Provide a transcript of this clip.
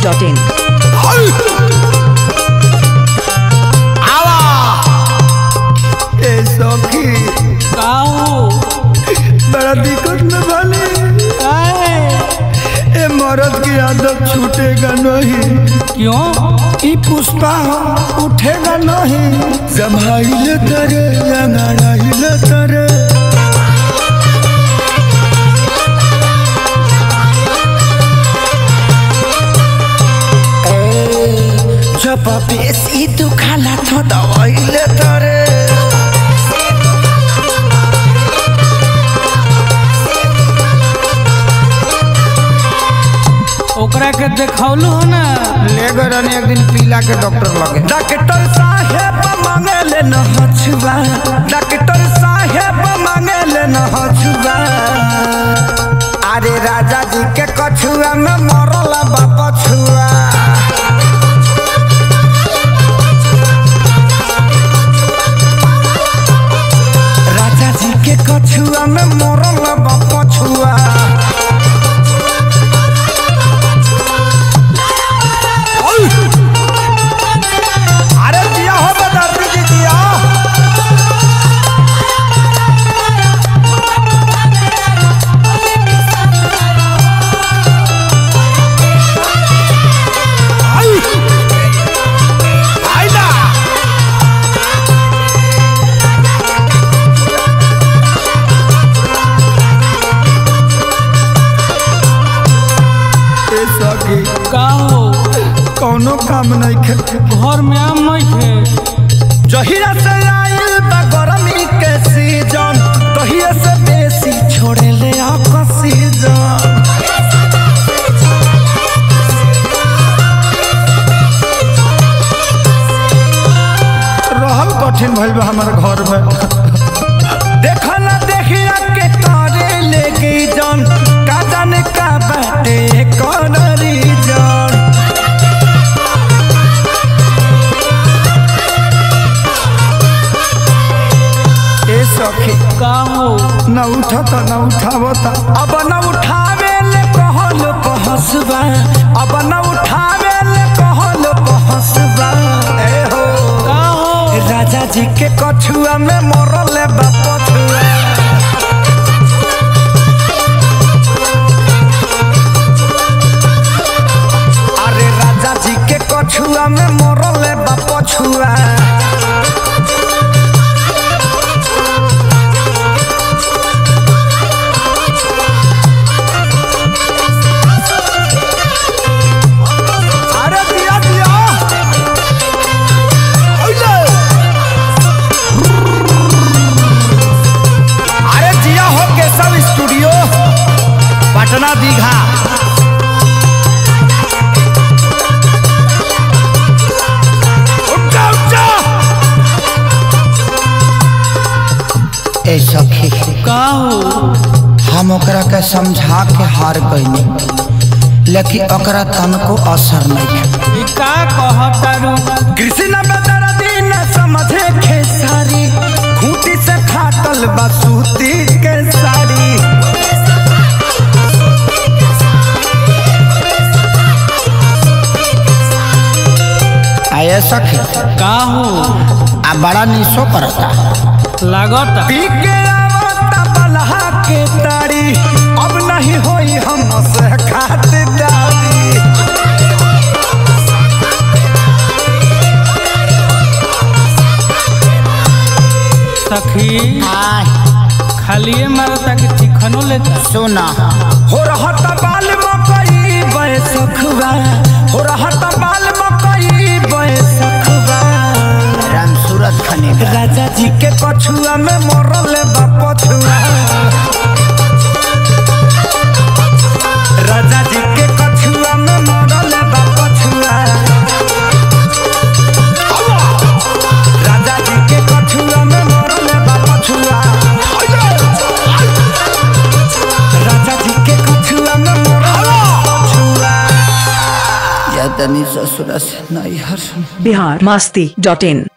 masti.in. आवा ए सखी काऊ बड़ा दिक्कत में भले काहे ए मर्द की आदत छूटेगा नहीं क्यों ई पुष्पा उठेगा नहीं जमाइले तरे लंगड़ाइले तरे जब बेसी दुखाला तो दवाइले तरे ओकरा के देखौलू हो ना ले गए रहनी एक दिन पीला के डॉक्टर लगे डॉक्टर साहेब मांगे ले न हछुआ डॉक्टर साहेब मांगे ले न हछुआ अरे राजा जी के कछुआ में मरल बा पछुआ राजा जी के कछुआ में मरल बा पछुआ अरे दिया हो बदर्दी जी दिया आई आई ना ए सखी का हो कौनो काम नहीं खे घर में आम नहीं थे जहिया से आइल बा गरमी के सीजन तहिया से बेसी छोड़े ले ऑक्सीजन रहल कठिन भइल बा हमारे घर में देखा ना देखिया के करे लेके जन का जाने का बाटे कौन रीजन ए सखी का हो न उठता न उठावता अब न उठावे ले कहल पहसबा अब न उठावे ले कहल पहसबा ए हो का हो राजा जी के कछुआ में मरल बा पछुआ अरे राजा जी के कछुआ में मरल बा पछुआ अरे दिया दिया ओले अरे जिया हो केशव स्टूडियो पटना दीघा उठा उठा ए सखी का हो हम ओकरा के समझा के हार गईनी लेकिन ओकरा तनको असर नहीं ई का कहतारू कृष्ण बदर दिन समझे खेसारी खूंटी से फाटल बसूती के साड़ी आये सखी का हो आ बड़ा निशो करता लागत पी के आवता बलहा के तारी अब नहीं होई हम से खातिरदारी सखी खालिए मारता कि चिकनो लेता सोना हो रहत बाल मकई बैसखबा हो रहत बाल मकई बैसखबा राम सूरत खने राजा जी के कछुआ में मरल बा पछुआ राजा जी के कछुआ में मरल बा पछुआ राजा जी के कछुआ में मरल बा पछुआ राजा जी के कछुआ में मरल बा पछुआ या तनी ससुरा से नहीं हर Bihar masti.in.